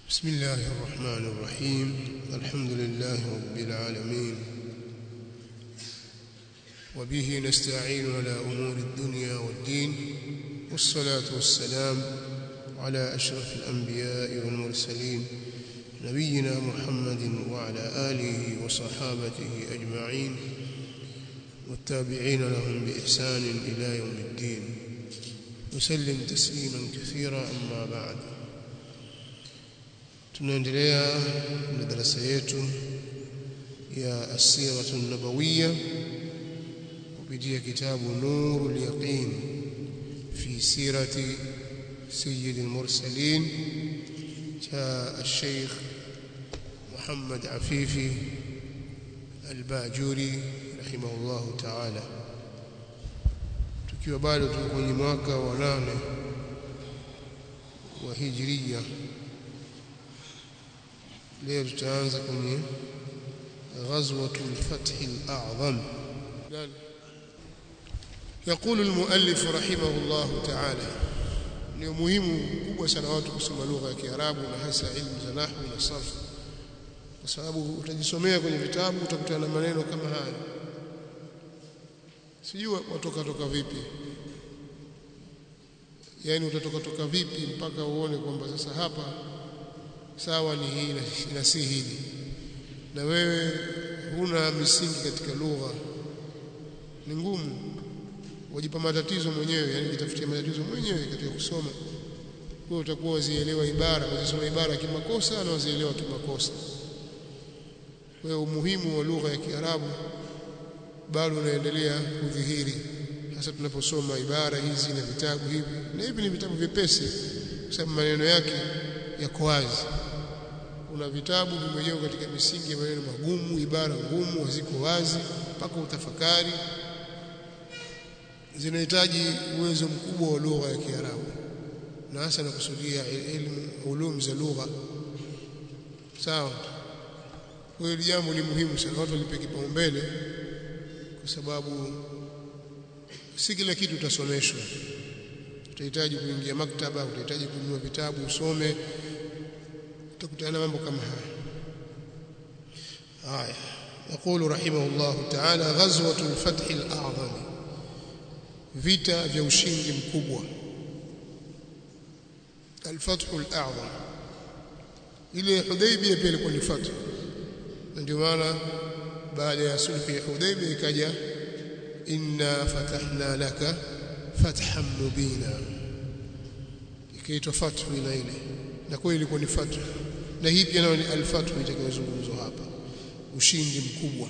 بسم الله الرحمن الرحيم الحمد لله رب العالمين وبه نستعين على أمور الدنيا والدين والصلاة والسلام على أشرف الأنبياء والمرسلين نبينا محمد وعلى آله وصحابته أجمعين والتابعين لهم بإحسان إلى يوم الدين وسلم تسليما كثيرا أما بعد tunaendelea na darasa yetu ya asiratu nabawiyya kupitia kitabu nurul yaqin fi sirati sayyid al-mursalin cha al-sheikh Muhammad Afifi al-Bajuri rahimahullah ta'ala tukiwa bado tuko kwenye mwaka wa nane wa hijriya leo tutaanza kwenye غزوة الفتح الأعظم يقول المؤلف رحمه الله تعالى ni muhimu kubwa sana watu kusoma lugha ya Kiarabu na hasa ilmu za nahwu na sarf kwa sababu utajisomea kwenye vitabu utakutana na maneno kama haya sijui watoka toka vipi yani utatoka toka vipi mpaka uone kwamba sasa hapa sawa ni hii na si hili na wewe huna misingi katika lugha ni ngumu wajipa matatizo mwenyewe yani jitafutia matatizo mwenyewe katika kusoma wewe utakuwa wazielewa ibara wazisoma ibara kimakosa na wazielewa kimakosa kwa hiyo umuhimu wa lugha ya Kiarabu bado unaendelea kudhihiri hasa tunaposoma ibara hizi na vitabu hivi na hivi ni vitabu vyepesi kwa sababu maneno yake yako wazi kuna vitabu vimejengwa katika misingi ya maneno magumu ibara ngumu haziko wazi mpaka utafakari zinahitaji uwezo mkubwa wa lugha ya Kiarabu na hasa nakusudia elimu ulum za lugha sawa kwa hiyo jambo ni muhimu sana watu walipe kipaumbele kwa sababu si kila kitu utasomeshwa utahitaji kuingia maktaba utahitaji kununua vitabu usome utakutana na mambo kama haya haya يقول رحمه الله تعالى غزوة الفتح الأعظم vita vya ushindi mkubwa الفتح الأعظم ile Hudaybiyah pia ilikuwa ni fathu ndio maana baada ya sulhu ya Hudaybiyah ikaja inna fatahna laka fathan mubina ikaitwa fathu ile ile na kweli ilikuwa ni fathu na hii pia ni al-fathu itakayozungumzwa hapa ushindi mkubwa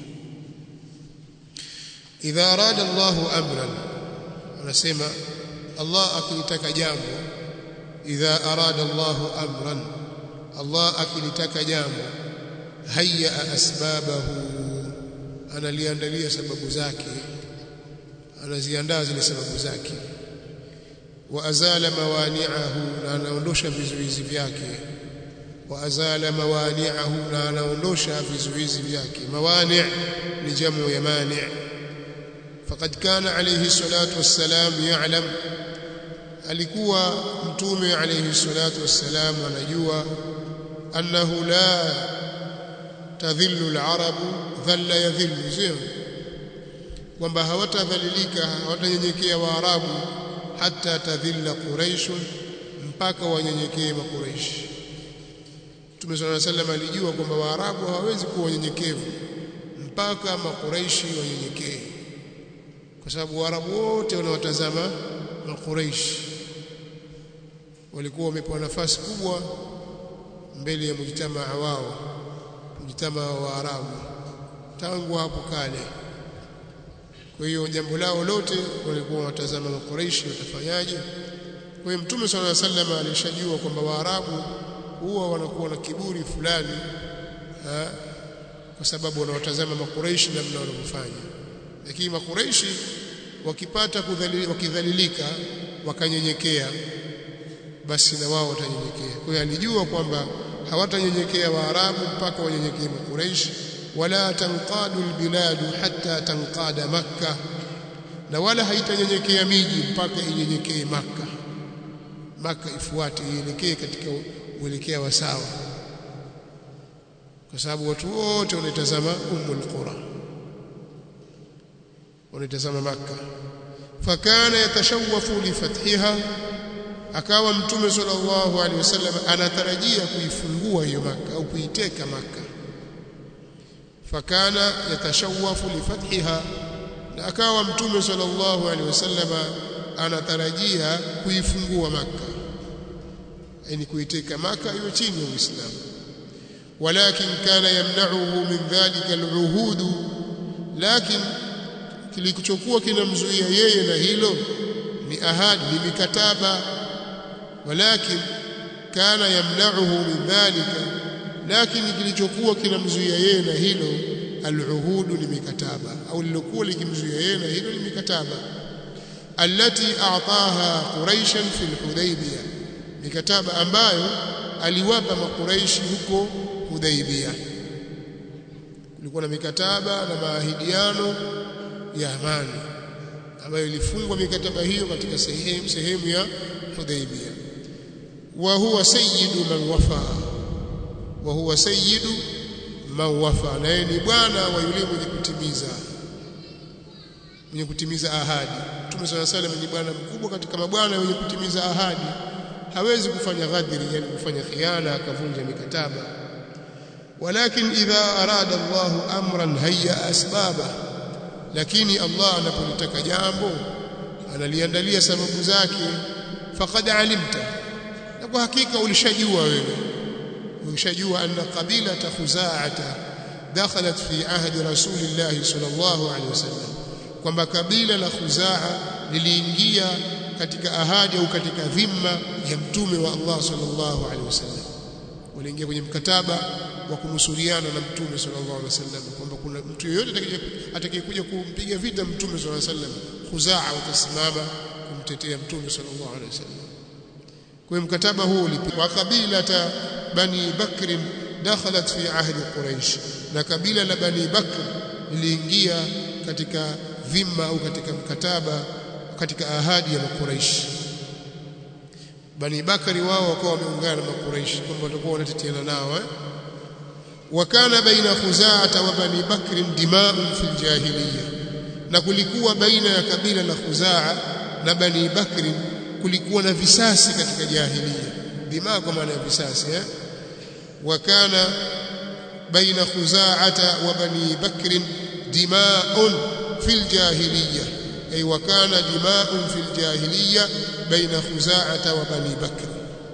idha arada Allahu amran anasema Allah akilitaka jambo idha arada Allahu amran Allah akilitaka jambo hayya asbabahu analiandalia sababu zake anaziandaa zile sababu zake wa azala mawani'ahu na anaondosha vizuizi vyake wa azala mawani'ahu na anaondosha vizuizi vyake mawani' ni jamu ya mani' faqad kana alayhi salatu wassalam ya'lam alikuwa mtume alayhi salatu wassalam anajua annahu la tadhillu al-arabu dhalla yadhillu sio kwamba hawatadhalilika hawatanyenyekea waarabu hata tadhilla quraish mpaka wanyenyekee makuraish Mtume صلى الله عليه وسلم alijua kwamba waarabu hawawezi kuwa wanyenyekevu mpaka makuraishi wanyenyekee kwa sababu waarabu wote wanawatazama makuraishi walikuwa wamepewa nafasi kubwa mbele ya mujtamaa wao mujtamaa wa waarabu tangu hapo kale kwa hiyo jambo lao lote walikuwa watazama makuraishi watafanyaje kwa hiyo mtume swalla sallam alishajua kwamba waarabu huwa wanakuwa na kiburi fulani ha, kwa sababu wanawatazama makuraishi namna wanavyofanya lakini makuraishi wakipata kudhalili, wakidhalilika wakanyenyekea basi na wao watanyenyekea kwa hiyo alijua kwamba hawatanyenyekea waarabu mpaka wanyenyekee makuraishi wala tanqadu albiladu hatta tanqada makkah na wala haitanyenyekea miji mpaka inyenyekee maka maka ifuate ielekee katika uelekea wa sawa kwa sababu watu wote wanaitazama Ummul Qura wanaitazama Makka fakana yatashawwafu li fathiha akawa mtume sallallahu alaihi wasallam anatarajia kuifungua hiyo Makka au kuiteka Makka fakana yatashawwafu li fathiha na akawa mtume sallallahu alaihi wasallam anatarajia kuifungua Makka yani kuiteka Makka iwe chini ya Uislamu walakin kana yamna'uhu min dhalika al'uhud lakin kilichokuwa kinamzuia yeye na hilo ni ahadi ni mikataba walakin kana yamna'uhu min dhalika lakini kilichokuwa kinamzuia yeye na hilo al'uhud ni mikataba au lilokuwa likimzuia yeye na hilo ni mikataba allati a'taha quraishan fi al-hudaybiyah mikataba ambayo aliwapa makuraishi huko Hudaybiyah kulikuwa na mikataba na maahidiano ya amani ambayo ilifungwa mikataba hiyo katika sehemu sehemu ya Hudaybiyah wa huwa sayyidu man wafa wa huwa sayyidu man wafa naye ni bwana wa yule mwenye kutimiza mwenye kutimiza ahadi Mtume صلى الله عليه ni bwana mkubwa katika mabwana wenye kutimiza ahadi hawezi kufanya ghadri yani kufanya khiana akavunja mikataba walakin idha arada Allah amran hayya asbaba lakini Allah anapolitaka jambo analiandalia sababu zake faqad alimta na kwa hakika ulishajua wewe ulishajua anna qabilata khuzaata dakhalat fi ahdi rasulillah sallallahu alaihi wasallam kwamba kabila la khuzaa liliingia katika ahadi au katika dhima ya mtume wa Allah sallallahu alaihi wasallam waliingia kwenye mkataba wa kunusuriana na mtume sallallahu alaihi wasallam kwamba kuna mtu yeyote atakayekuja kumpiga vita mtume sallallahu alaihi wasallam khuzaa watasimama kumtetea mtume sallallahu alaihi wasallam kwa mkataba huu ulipigwa kabila ta bani bakr dakhalat fi ahdi quraish na kabila la bani bakr liliingia katika dhima au katika mkataba katika ahadi ya makuraishi bani bakari wao wakawa wameungana na makuraishi kwamba watakuwa wanateteana nao eh wakana baina khuzaa wa bani bakr dima'un fil jahiliya na kulikuwa baina ya kabila la khuzaa na bani bakr kulikuwa na visasi katika jahiliya dimaa kwa maana ya visasi eh wakana baina khuzaa wa bani bakr dima'un fil jahiliya أي وكان دماء في الجاهلية بين خزاعة وبني بكر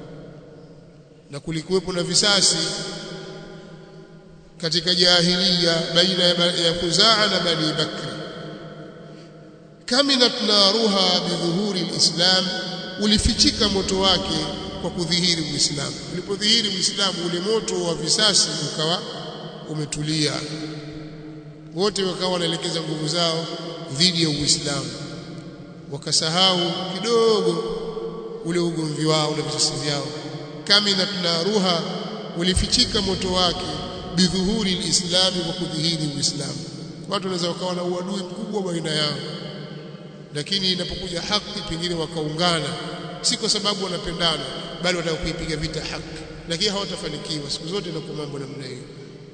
na kulikuwepo na visasi katika jahiliya baina ya Khuzaa na Bani Bakr kaminat naruha bidhuhuri alislam ulifichika moto wake kwa kudhihiri Uislamu ulipodhihiri Uislamu ule moto wa visasi ukawa umetulia wote wakawa wanaelekeza nguvu zao dhidi ya Uislamu wakasahau kidogo ule ugomvi wao na visasi vyao kamina tunaruha ulifichika moto wake bidhuhuri alislami kwa kudhihiri Uislamu watu wanaweza wakawa na uadui mkubwa baina yao lakini inapokuja haki pengine wakaungana si kwa sababu wanapendana bali wataka kuipiga vita haki lakini hawatafanikiwa siku zote inakuwa mambo namna hiyo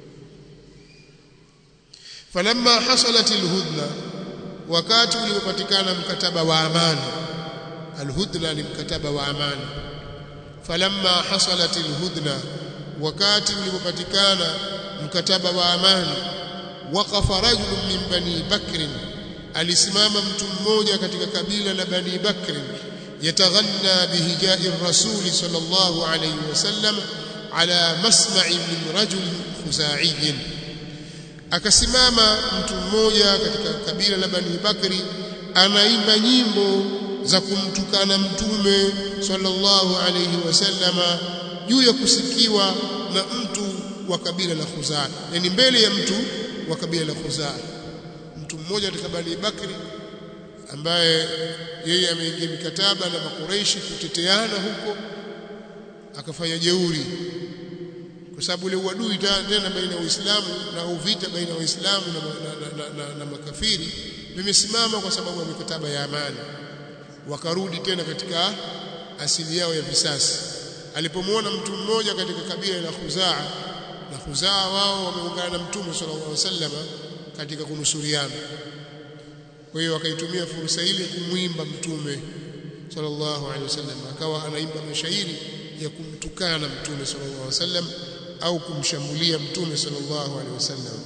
falamma hasalat alhudna wakati ulipopatikana mkataba wa amani alhudna ni mkataba wa amani falamma hasalat alhudna wakati ulipopatikana mkataba wa amani waqafa rajulun min bani bakr alisimama mtu mmoja katika kabila la bani bakr yataghanna bihijai rasul sallallahu alayhi wasallam ala masma'i min rajul khuzaiyin akasimama mtu mmoja katika kabila la Bani Bakri anaimba nyimbo za kumtukana mtume sallallahu alayhi wasallama juu ya kusikiwa na mtu wa kabila la Khuzaa yani mbele ya mtu wa kabila la Khuzaa mtu mmoja katika Bani Bakri ambaye yeye ameingia mikataba na makureishi kuteteana huko akafanya jeuri kwa sababu ile uadui tena baina ya Uislamu na uvita baina ya Waislamu na, na, na, na, na makafiri vimesimama kwa sababu ya mikataba ya amani wakarudi tena katika asili yao ya visasi alipomwona mtu mmoja katika kabila la Khuzaa na Khuzaa wao wameungana na Mtume sallallahu alaihi wasallam katika kunusuriana kwa hiyo akaitumia fursa ile kumwimba Mtume sallallahu alaihi wasallam akawa anaimba mashairi ya kumtukana Mtume sallallahu alaihi wasallam au kumshambulia Mtume sallallahu alaihi wasallam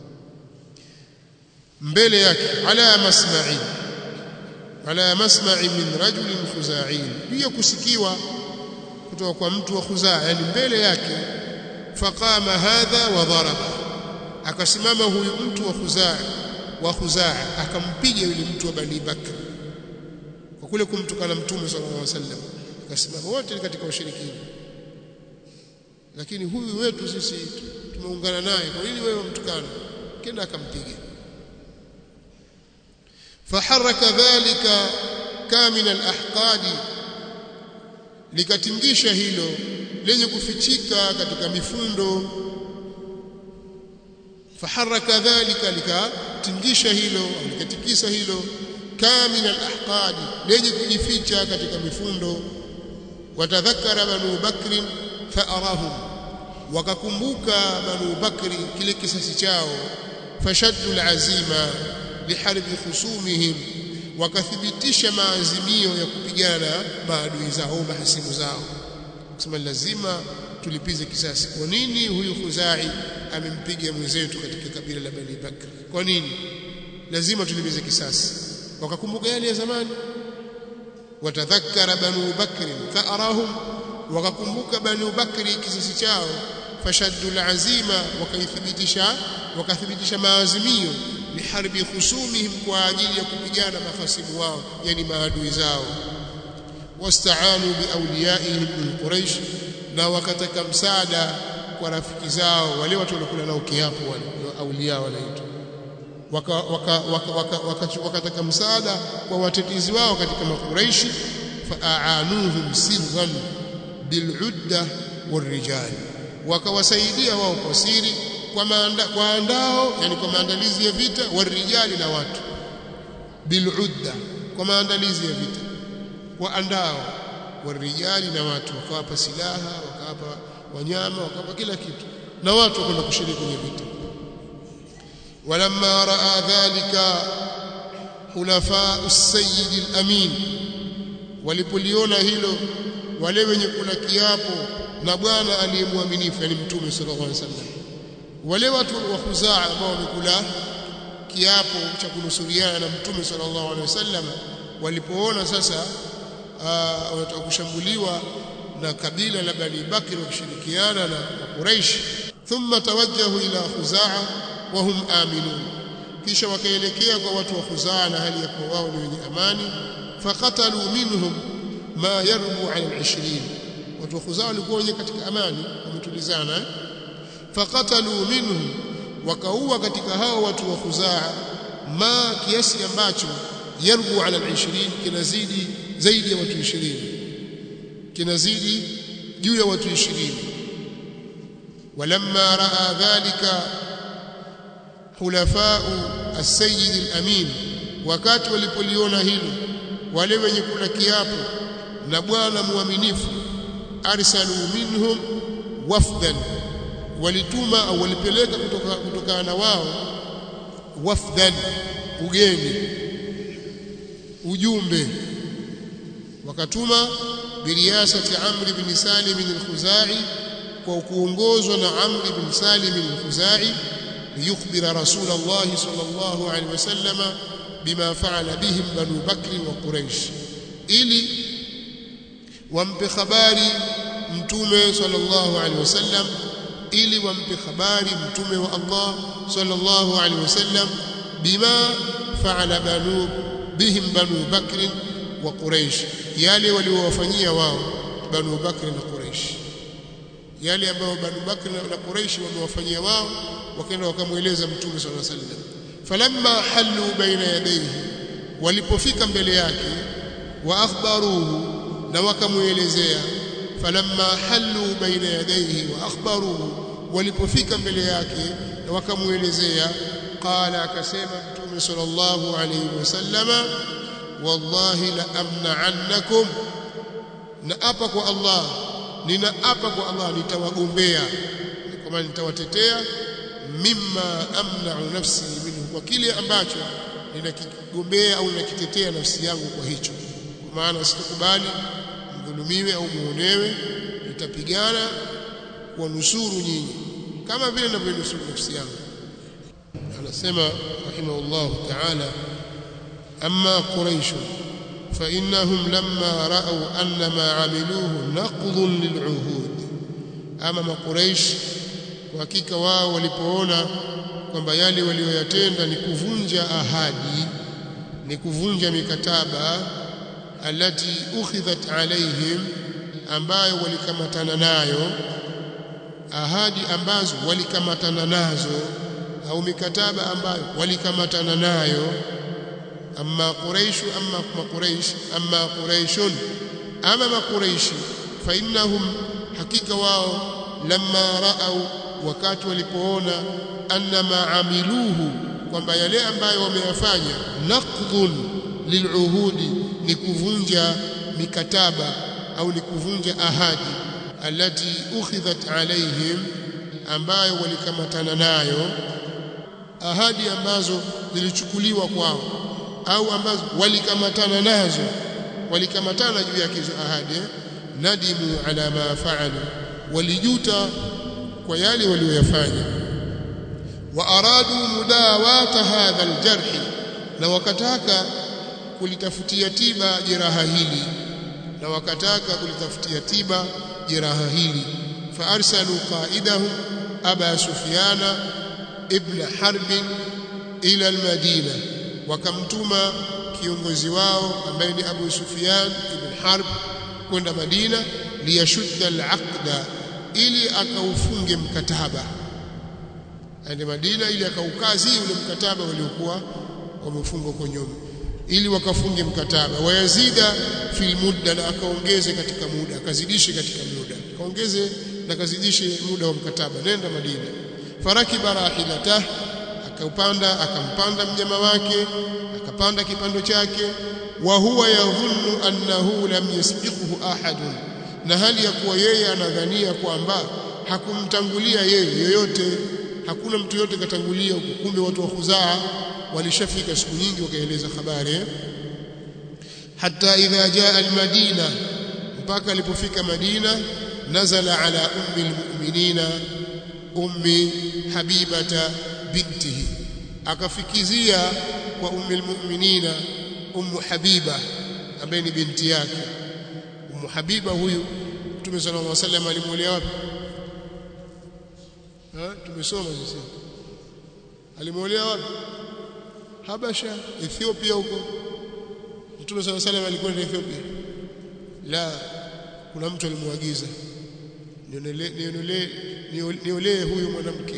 mbele yake ala masma'i ala masma'i min rajulin khuza'in hiyo kusikiwa kutoka kwa mtu wa khuzaa yani mbele yake faqama hadha wa daraba akasimama huyu mtu wa khuzaa wa khuzaa akampiga yule mtu wa bani bakr kwa kule kumtukana mtume sallallahu alaihi wasallam akasimama wote katika ushirikina lakini huyu wetu sisi tumeungana naye kwa nini wewe mtukana kenda akampiga faharaka dhalika kamina alahqadi likatingisha hilo lenye kufichika katika mifundo faharaka dhalika likatingisha hilo au likatikisa hilo kamina alahqadi lenye kujificha katika mifundo watadhakara banu bakrin faarahum wakakumbuka banu bakri kile kisasi chao fashaddu alazima liharbi khusumihim wakathibitisha maazimio ya kupigana maadui zao au mahasimu zao kusema lazima tulipize kisasi kwa nini huyu khuzai amempiga mwenzetu katika kabila la bani bakr kwa nini lazima tulipize kisasi wakakumbuka yale ya zamani watadhakkara banu bakr fa'arahum wakakumbuka banu bakri kisasi chao fashaddu alazima wakaithibitisha wakathibitisha maazimio liharbi khusumihim kwa ajili ya kupigana mahasimu wao yani maadui zao wastaanu biawliyaihim min quraish na wakataka msaada kwa rafiki zao wale watu waliokula nao kiapo wale aulia wanaitwa wakataka msaada kwa watetezi wao katika makuraishi faaanuhum sirran biludda warijal wakawasaidia wao kwa siri kwa maanda, kwa andao yani kwa maandalizi ya vita warijali na watu biludda kwa maandalizi ya vita kwa andao warijali na watu wakawapa silaha wakawapa wanyama wakawapa kila kitu na watu wakwenda kushiriki kwenye vita walamma raa dhalika khulafa as-sayyid al-amin walipoliona hilo wale wenye kula kiapo na bwana aliyemwaminifu yani mtume sallallahu alaihi wasallam wale watu wa Khuzaa ambao wamekula kiapo cha kunusuriana na mtume sallallahu alaihi wasallam walipoona sasa wanataka kushambuliwa na kabila la Bani Bakr wakishirikiana na Quraysh thumma tawajjahu ila Khuzaa wa hum aminun kisha wakaelekea kwa watu wa Khuzaa na hali ya kuwa wao ni wenye amani faqatalu minhum ma yarbu ala al-20 watu wa Khuzaa walikuwa wenye katika amani wametulizana faqatalu minhum wakaua katika hao watu wa Khuzaa ma kiasi ambacho yarbu ala al-20 kinazidi zaidi ya watu 20 kinazidi juu ya watu 20 walamma raa dhalika hulafau as-sayyid al-amin wakati walipoliona hilo wale wenye kula kiapo na bwana muaminifu arsalu minhum wafdan walituma au walipeleka kutoka kutokana na wao wafdan ugeni ujumbe wakatuma biriyasati Amr ibn Salim al-Khuzai kwa kuongozwa na Amr ibn Salim al-Khuzai liyukhbira Rasulullah sallallahu alaihi wasallam bima fa'ala bihim Banu Bakr wa Quraish ili wampe habari mtume sallallahu alaihi wasallam ili wampe habari mtume wa Allah sallallahu alaihi wasallam bima fa'ala banu bihim banu bakr wa quraish yale waliowafanyia wao banu bakr na quraish yale ambayo banu bakr na quraish wamewafanyia wao wakaenda wakamweleza mtume sallallahu alaihi wasallam falamma halu baina yadayhi walipofika mbele yake wa akhbaruhu na wakamuelezea falamma halu baina yadayhi wa akhbaruhu walipofika mbele yake na wakamuelezea qala akasema mtume sallallahu alayhi wasallama wallahi la amna'annakum na apa kwa Allah nina apa kwa Allah nitawagombea kwa maana nitawatetea mimma amna'u nafsi minhu kwa kile ambacho ninakigombea au ninakitetea nafsi yangu kwa hicho kwa maana sitakubali mdhulumiwe au muonewe nitapigana kuwanusuru nyinyi kama vile ninavyonusuru nafsi yangu anasema rahimahullahu ta'ala amma quraish فإنهم لما رأوا أن ما عملوه نقض للعهود أما ما قريش وحقيقة wao walipoona kwamba yale walioyatenda ni kuvunja ahadi ni kuvunja mikataba alati ukhidhat alaihim ambayo walikamatana nayo ahadi ambazo walikamatana nazo au mikataba ambayo walikamatana nayo amma quraish amma quraish amma quraishun ama maquraishi fa innahum hakika wao lamma raau wakati walipoona anna ma amiluhu kwamba yale ambayo wameyafanya naqdhun liluhudi ni kuvunja mikataba au ni kuvunja ahadi alati ukhidhat alaihim ambayo walikamatana nayo ahadi ambazo zilichukuliwa kwao au ambazo walikamatana nazo walikamatana juu yake hizo ahadi nadimu ala ma faalu walijuta kwa yale walioyafanya wa aradu mudawata hadha aljarh na wakataka kulitafutia tiba jeraha hili na wakataka kulitafutia tiba jeraha hili fa arsalu qaidahum aba sufyana ibn harb ila almadina wakamtuma kiongozi wao ambaye ni Abu Sufyan ibn Harb kwenda Madina liyashudda al-aqda ili akaufunge mkataba aende Madina ili akaukazi ule mkataba waliokuwa wamefunga huko nyuma ili wakafunge mkataba wayazida fil mudda na akaongeze katika muda akazidishe katika muda akaongeze na akazidishe muda wa mkataba nenda Madina farakiba rahilatah akaupanda akampanda mnyama wake akapanda kipando chake wa huwa yadhunnu annahu lam yasbiquhu ahadun na hali ya kuwa yeye anadhania kwamba hakumtangulia yeye yoyote hakuna mtu yote katangulia kumbe watu wa khuzaa walishafika siku nyingi wakaeleza habari hata idha jaa almadina mpaka alipofika madina nazala ala ummi almu'minina ummi habibata bintihi akafikizia kwa ummi almu'minina ummu habiba ambaye ni binti yake ummu habiba huyu Mtume sallallahu alaihi wasallam alimuolea wapi ha tumesoma sisi alimuolea wapi Habasha Ethiopia huko Mtume sallallahu alaihi wasallam alikwenda Ethiopia la kuna mtu alimuagiza niolee niolee huyu mwanamke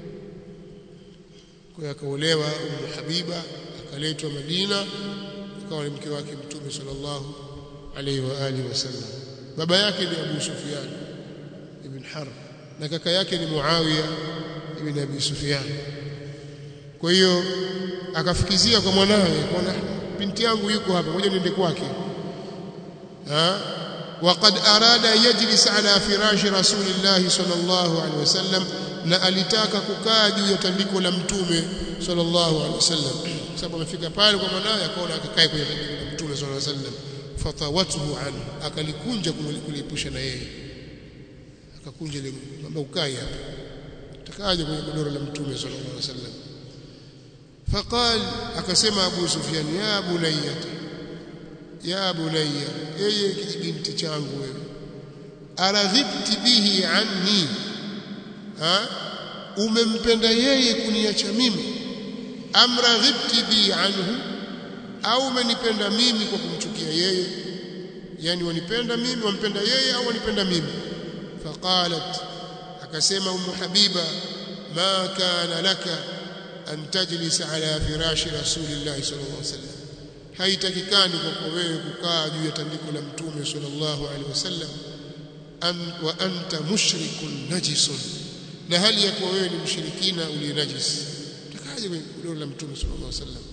kwa akaolewa Ummu Habiba akaletwa Madina akawa ni mke wake Mtume sallallahu alaihi wa alihi wasallam baba yake ni Abu Sufyan ibn Harb na kaka yake ni Muawiya ibn Abi Sufyan kwa hiyo akafikizia kwa mwanawe kwa binti yangu yuko hapa ngoja niende kwake ha وقد أراد يجلس على فراش رسول الله صلى الله عليه وسلم na alitaka kukaa juu ya tandiko la mtume sallallahu alaihi wasallam sababu amefika pale kwa mwanawe akaona akakae kwenye tandiko la mtume sallallahu alaihi wasallam fatawatuhu anhu akalikunja kuliepusha na yeye akakunja ile kwamba ukae hapa takaje kwenye godoro la mtume sallallahu alaihi wasallam faqal akasema Abu Sufyan ya bunayyati ya bunayya yeye kijibinti changu wewe araghibti bihi anni ha umempenda yeye kuniacha mimi amraghibti bi anhu au umenipenda mimi kwa kumchukia yeye yani wanipenda mimi wampenda yeye au wanipenda mimi faqalat akasema ummu habiba ma kana laka an tajlisa ala firashi rasulillahi sallallahu alaihi wasallam haitakikani kwako wewe kukaa juu ya tandiko la mtume sallallahu alaihi wasallam an wa anta mushrikun najisun na hali ya kuwa wewe ni mshirikina uliye najis utakaje kwenye godoro la mtume sallallahu alaihi wasallam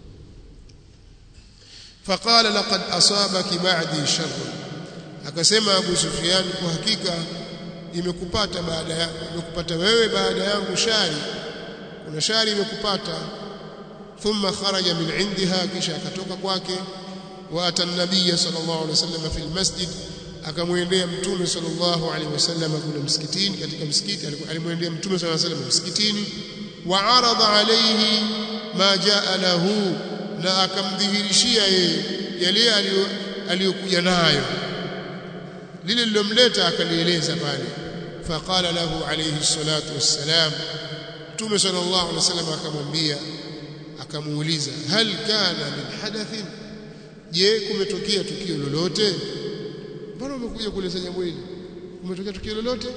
faqala laqad asabaki ba'di sharr akasema Abu Sufyan kwa hakika imekupata baada ya imekupata wewe baada yangu shari kuna shari imekupata thumma kharaja min indiha kisha akatoka kwake wa ata an-nabiy sallallahu alaihi wasallam fi al-masjid akamwendea mtume sallallahu alaihi wasallam kuna msikitini katika msikiti alimwendea mtume sallallahu alaihi wasallam msikitini wa arada alayhi ma jaa lahu na akamdhihirishia yeye yale aliyokuja nayo lile lilomleta akalieleza pale faqala lahu alayhi salatu wassalam mtume sallallahu alaihi wasallam akamwambia akamuuliza hal kana min hadathin je kumetokea tukio lolote mbona umekuja kueleza jambo hili kumetokea tukio lolote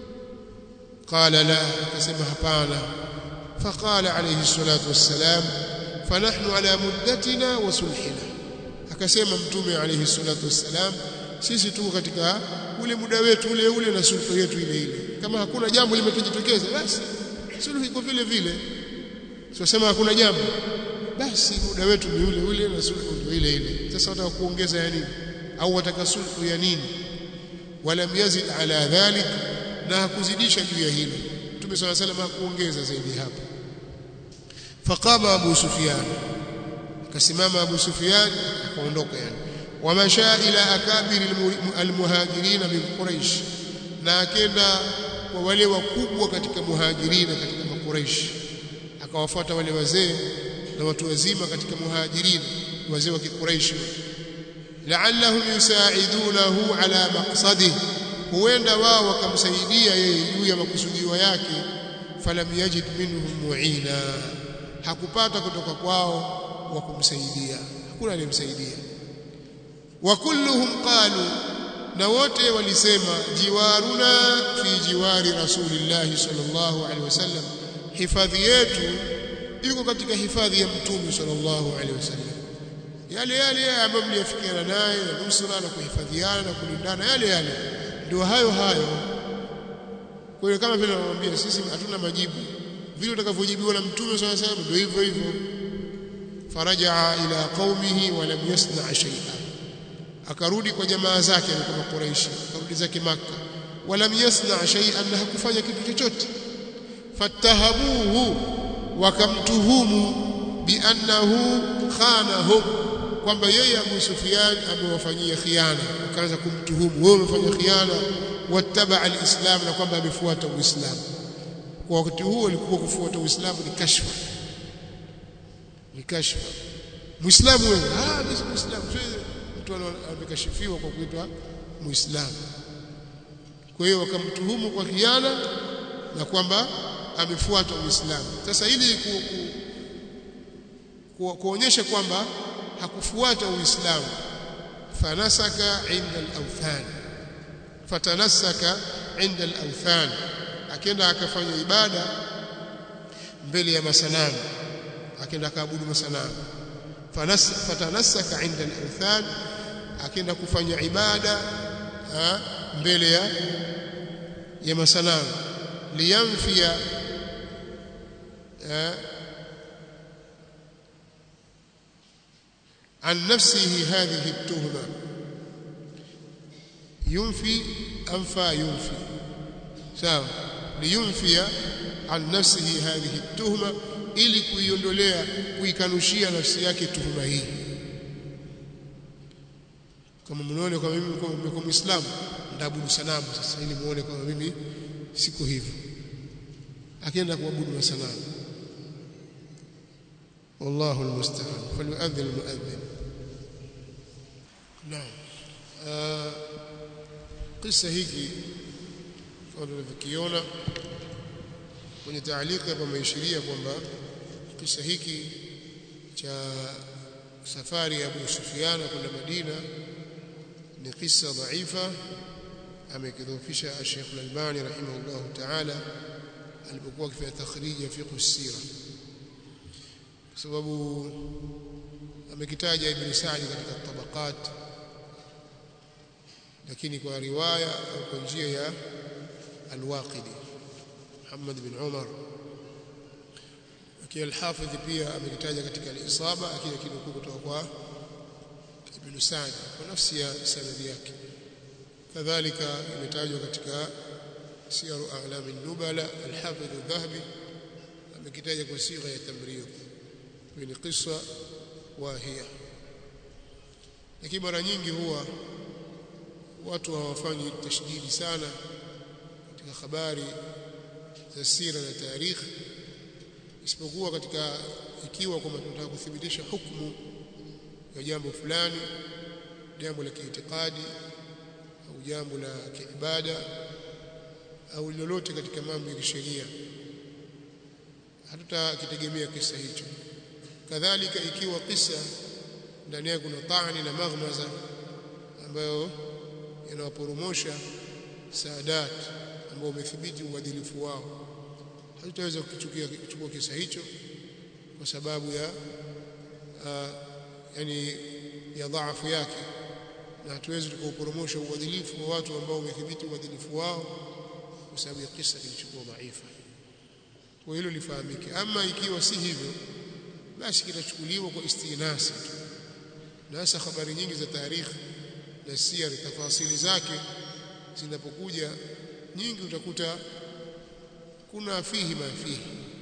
qala la akasema hapana faqala alayhi salatu wassalam fanahnu ala muddatina wa sulhina akasema mtume alayhi salatu wassalam sisi tuko katika ule muda wetu ule ule na sulhu yetu ile ile kama hakuna jambo limetujitokeza basi sulhu iko vile vile sio hakuna jambo basi muda wetu ni ule ule na sulhu ndio ile ile sasa wataka kuongeza ya nini au wataka sulhu ya nini wala yazid ala dhalik na hakuzidisha juu ya hilo Mtume صلى الله عليه وسلم hakuongeza zaidi hapo faqama Abu Sufyan akasimama Abu Sufyan akaondoka yani wamasha ila akabir almuhajirin min Quraish na akenda kwa wale wakubwa katika muhajirina katika makuraish akawafuata wale wazee na watu wazima katika muhajirina wazee wa kikuraishi la'allahum yusaidunahu ala maqsadihi huenda wao wakamsaidia yeye juu ya makusudio yake falam yajid minhum mu'ina hakupata kutoka kwao wa kumsaidia hakuna aliyemsaidia wa kulluhum qalu na wote walisema jiwaruna fi jiwari rasulillah sallallahu alaihi wasallam hifadhi yetu iko katika hifadhi ya mtume sallallahu alaihi wasallam yale yale ambayo mliyafikiana naye na nusra na kuhifadhiana na kulindana yale yale ndio hayo hayo kwa hiyo kama vile anamwambia sisi hatuna majibu vile utakavyojibiwa na mtume sallallahu alaihi wasallam ndio hivyo hivyo farajaa ila qaumihi wa lam yasna shay'a akarudi kwa jamaa zake kama Quraishi akarudi zake maka walam yasna shay'an na hakufanya kitu chochote fattahamuhu wakamtuhumu biannahu khanahum kwamba yeye Abu Sufyan amewafanyia khiana akaanza kumtuhumu wewe umefanya khiana wattaba alislam na kwamba amefuata uislamu kwa wakati huo ilikuwa kufuata uislamu ni kashfa ni kashfa muislamu wewe ah mimi muislamu mtu amekashifiwa kwa kuitwa muislamu kwa hiyo wakamtuhumu kwa khiana na kwamba amefuata uislamu sasa ili ku, ku, ku, kuonyesha kwamba hakufuata uislamu fanasaka inda al-awthan fatanasaka inda al-awthan akenda akafanya ibada mbele ya masanamu akenda akaabudu masanamu fatanasaka inda al-awthan akenda kufanya ibada ha, mbele ya ya masanamu liyamfia عن نفسه هذه التهمة ينفي أنفى ينفي sawa liyunfia an nafsihi hadhihi tuhma ili kuiondolea kuikanushia nafsi yake tuhuma hii kama mnaone kama mimi niko muislamu ndaabudu sanamu sasa ili muone kama mimi siko hivyo akienda kuabudu masanamu والله المستعان فليؤذن المؤذن نعم آه قصه hiki kama tunavyokiona kwenye taalika hapa ameishiria kwamba kisa hiki cha safari ya Abu Sufyan kwenda Madina ni kisa dhaifa amekidhofisha Sheikh Al-Albani rahimahullah ta'ala alipokuwa akifanya takhrij ya fiqh as-sira kwa sababu amekitaja Ibn Sa'd katika tabaqat lakini kwa riwaya au kwa njia ya Al-Waqidi Muhammad bin Umar akiwa al-Hafidh pia amekitaja katika al-Isaba lakini kinukuu kutoka kwa Ibn Sa'd kwa nafsi ya sanadi yake kadhalika imetajwa katika siyaru a'lam an-nubala al-hafidh adh-dhahabi amekitaja kwa sigha ya tamrid ni qissa wahia lakini mara nyingi huwa watu hawafanyi tashdidi sana katika habari za sira na tarikhi isipokuwa katika ikiwa kwamba tunataka kuthibitisha hukumu ya jambo fulani jambo la kiitikadi au jambo la kiibada au lolote katika mambo ya kisheria hatutakitegemea kisa hicho kadhalika ikiwa kisa ndani yake kuna taani na maghmaza ambayo yanawaporomosha saadat ambao umethibiti uadilifu wao hatutaweza kukichukia kuchukua kisa hicho kwa sababu ya uh, yani ya dhaifu yake na hatuwezi tukauporomosha uadilifu wa watu ambao umethibiti uadilifu wao kwa sababu ya kisa kilichokuwa dhaifa kwa hilo lifahamike ama ikiwa si hivyo basi kitachukuliwa kwa istinasi tu na hasa habari nyingi za tarikhi na siyari tafasili zake zinapokuja nyingi utakuta kuna fihi ma fihi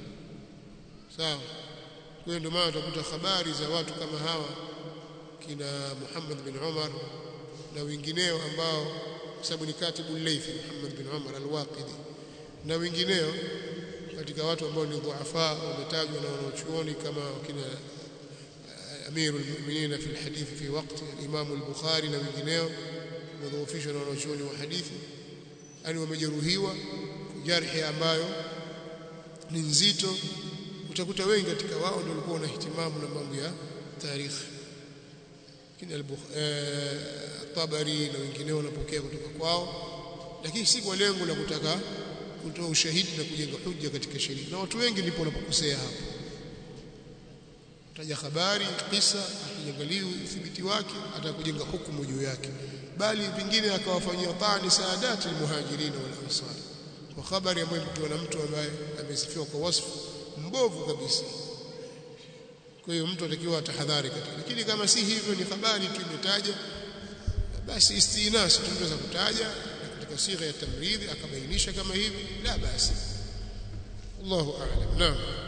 sawa kwa hiyo ndio maana utakuta habari za watu kama hawa kina Muhammad bin Umar na wengineo ambao sababu ni katibu Laythi Muhammad bin Umar al-Waqidi na wengineo katika watu ambao ni dhuafa wametajwa na wanaochuoni kama kina أمير المؤمنين في الحديث في وقت الإمام البخاري na wengineo wadhoofishwa na wanachuoni wa hadithi yani wamejeruhiwa jarhi ambayo ni nzito utakuta wengi katika wao ndio walikuwa na hitimamu na mambo ya tarikhi kina al-Tabari na wengineo wanapokea kutoka kwao lakini si kwa lengo la kutaka kutoa ushahidi na kujenga hujja katika sheria na watu wengi ndipo wanapokosea hapo taja habari kisa akiangalia udhibiti wake atakujenga hukumu juu yake bali pingine akawafanyia tani saadati almuhajirin wal ansar kwa habari ambayo mtu na mtu ambaye amesifiwa kwa wasfu mbovu kabisa kwa hiyo mtu atakiwa atahadhari katika lakini kama si hivyo ni habari tu imetaja basi istinas tunaweza kutaja katika sigha ya tamridhi akabainisha kama hivi la basi Allahu a'lam naam